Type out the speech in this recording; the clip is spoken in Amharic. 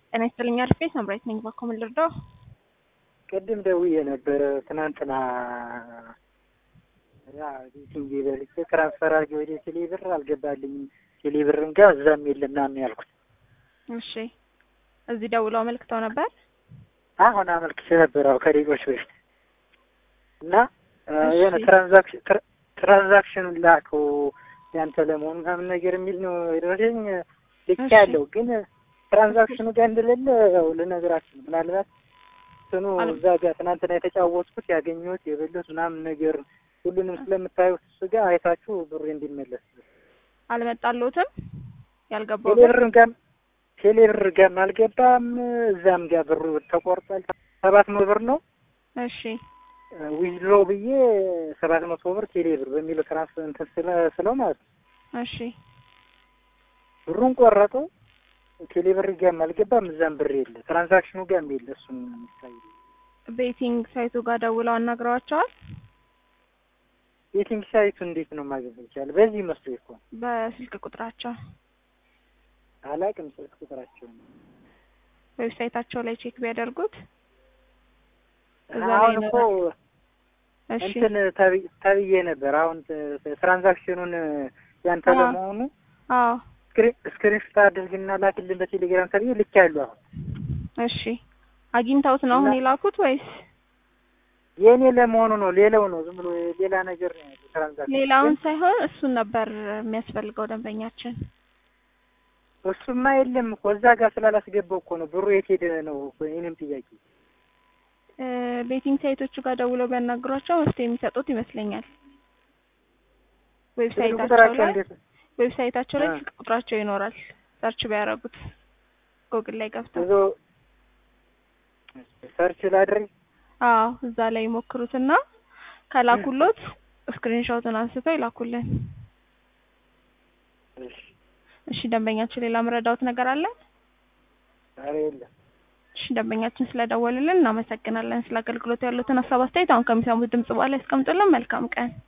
ጤና ይስጥልኝ አልፌ ሳምራዊት ነኝ። ባኮ ምን ልርዳው? ቅድም ደውዬ ነበረ ትናንትና ያ ቤቲንግ በልቼ ትራንስፈር አድርጌ ወደ ቴሌ ብር አልገባልኝም። ቴሌ ብርን ጋር እዛም የለም ምናምን ያልኩት። እሺ እዚህ ደውለው አመልክተው ነበር። አሁን አመልክቼ ነበር አዎ ከደቂቆች በፊት እና እሺ። የሆነ ትራንዛክሽን ትራንዛክሽኑን ላከው ያንተ ለመሆኑ ምናምን ነገር የሚል ነው የደረሰኝ። ልክ እሺ። ያለው ግን ትራንዛክሽኑ ጋር እንደሌለ ያው ልነግራችሁ ነው። ምናልባት እንትኑ አለ- እዛ ጋር ትናንትና የተጫወትኩት ያገኘሁት የበሉት ምናምን ነገር ሁሉንም ስለምታዩት እሱ ጋር አይታችሁ ብሩ እንዲመለስ አልመጣልዎትም? ያልገባው ቴሌ ብርም ጋር ቴሌ ብር ጋርም አልገባም። እዛም ጋር ብሩ ተቆርጧል። ሰባት መቶ ብር ነው እሺ ዊዝድሮ ብዬ ሰባት መቶ ብር ቴሌ ብር በሚለው ትራንስፈር እንትን ስለ- ስለው ማለት ነው እሺ ብሩን ቆረጠው። ቴሌ ብር ጋርም አልገባም። እዛም ብር የለ ትራንዛክሽኑ ጋርም የለ። እሱም የሚታይ ቤቲንግ ሳይቱ ጋር ደውለው አናግረዋቸዋል። ቤቲንግ ሳይቱ እንዴት ነው ማግኘት ይቻላል? በዚህ መስሎ እኮ ነው። በስልክ ቁጥራቸው አላቅም ስልክ ቁጥራቸው ነው። ዌብሳይታቸው ላይ ቼክ ቢያደርጉት እዛ ላይ አሁን እኮ ይኖራል። እሺ እንትን ተብ- ተብዬ ነበር። አሁን ት- ትራንዛክሽኑን ያንተ አዎ። ለመሆኑ አዎ ስክሪንሾት አድርግና ላክልን በቴሌግራም ተብዬ ልክ ያሉ አሁን እሺ አግኝተውት ነው አሁን እና- የላኩት ወይስ የእኔ ለመሆኑ ነው። ሌላው ነው ዝም ብሎ ሌላ ነገር ነው ያለው ትራንዛክሽን። ሌላውን ሳይሆን እሱን ነበር የሚያስፈልገው ደንበኛችን። እሱማ የለም እኮ እዛ ጋር ስላላስገባው እኮ ነው ብሩ የት ሄደ ነው እኮ የእኔም ጥያቄ። እ ቤቲንግ ሳይቶቹ ጋር ደውለው ቢያናግሯቸው መፍትሄ የሚሰጡት ይመስለኛል። ስልክ ዌብሳይታቸው ቁጥራቸው ላይ እንዴት ዌብሳይታቸው ላይ አ። ስልክ ቁጥራቸው ይኖራል። ሰርች ቢያደርጉት ጎግል ላይ ገብተው ብዙ ሰርች ላድርግ አዎ እዛ ላይ ይሞክሩትና ከላኩሎት ስክሪንሾቱን አንስተው ይላኩልን። እሺ። እሺ ደንበኛችን ሌላ ምረዳውት ነገር አለ? ኧረ የለም እሺ ደንበኛችን ስለደወሉልን እናመሰግናለን። ስለ አገልግሎት ያሉትን ሀሳብ አስተያየት አሁን ከሚሰሙት ድምጽ በኋላ ያስቀምጡልን። መልካም ቀን